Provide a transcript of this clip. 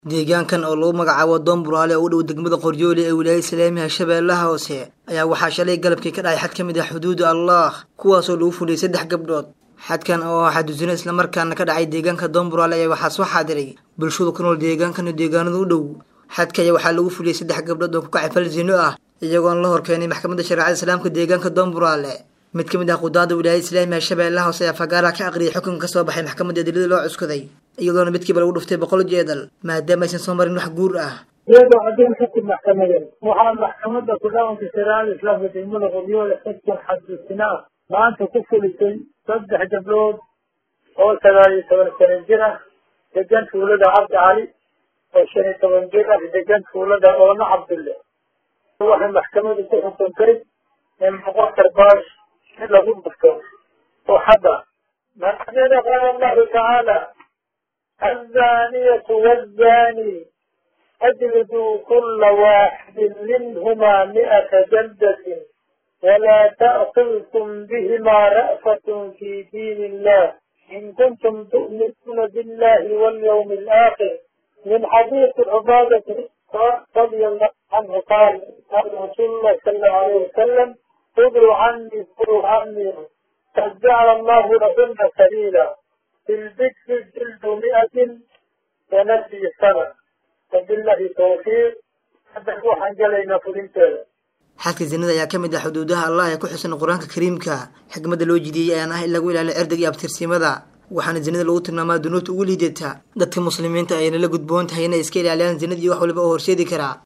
deegaankan oo lagu magacaabo doon buraale oo u dhow degmada qoryooli ee wilaayada islaamiga shabeellaha hoose ayaa waxaa shalay galabkii ka dhacay xad ka mid ah xuduuda allah kuwaasoo lagu fuliyey saddex gabdhood xadkan oo ah xadusino islamarkaana ka dhacay deegaanka doon buraale ayaa waxaa soo xaadiray bulshada ku nool deegaankan iyo deegaanada u dhow xadka ayaa waxaa lagu fuliyey saddex gabdhood oo ku kacay fal zino ah iyagoona la horkeenay maxkamadda shareecada islaamka deegaanka doon buraale mid ka mid ah qudaada wilaayada islaamiga shabeellaha hoose ayaa fagaaraha ka aqriyay xukunka ka soo baxay maxkamadda adilada loo cuskaday iyadoona midkiiba lagu dhuftay boqol jeedal maadaama aysan soo marin wax guur ah iyadoo haddii xukun maxkamadeed waxaa maxkamadda ku-dhaqanka shareecada islaamka degmada qoryoole xukun xadusina ah maanta ku fulisay saddex gabdhood oo sagaal iyo toban sano jir ah degan tuulada cabdi cali oo shan iyo toban jir ah degan tuulada oona cabdulle waxay maxkamadu ku xukuntay in boqol karbaash si lagu dhufto oo hadda maxkamada qaala allahu tacaala الزانية والزاني أجلدوا كل واحد منهما مئة جلدة ولا تأخذكم بهما رأفة في دين الله إن كنتم تؤمنون بالله واليوم الآخر من حديث عبادة رضي الله عنه قال قال رسول الله صلى الله عليه وسلم خذوا عني خذوا عني قد جعل الله لهن سبيلا في البكر جلد مئة ونفي سنة وبالله توفيق hadda waxaan gelaynaa fulinteeda xadka zinada ayaa ka mid ah xuduudaha allah ee ku xusan qur-aanka kariimka xikmadda loo jidiyey ayaan ah in lagu ilaaliyo cirdiga iyo abtirsimada waxaana zinada lagu tilmaamaa dunuubta ugu liidata dadka muslimiinta ayayna la gudboon tahay inay iska ilaaliyaan zinada iyo wax waliba oo horseedi karaa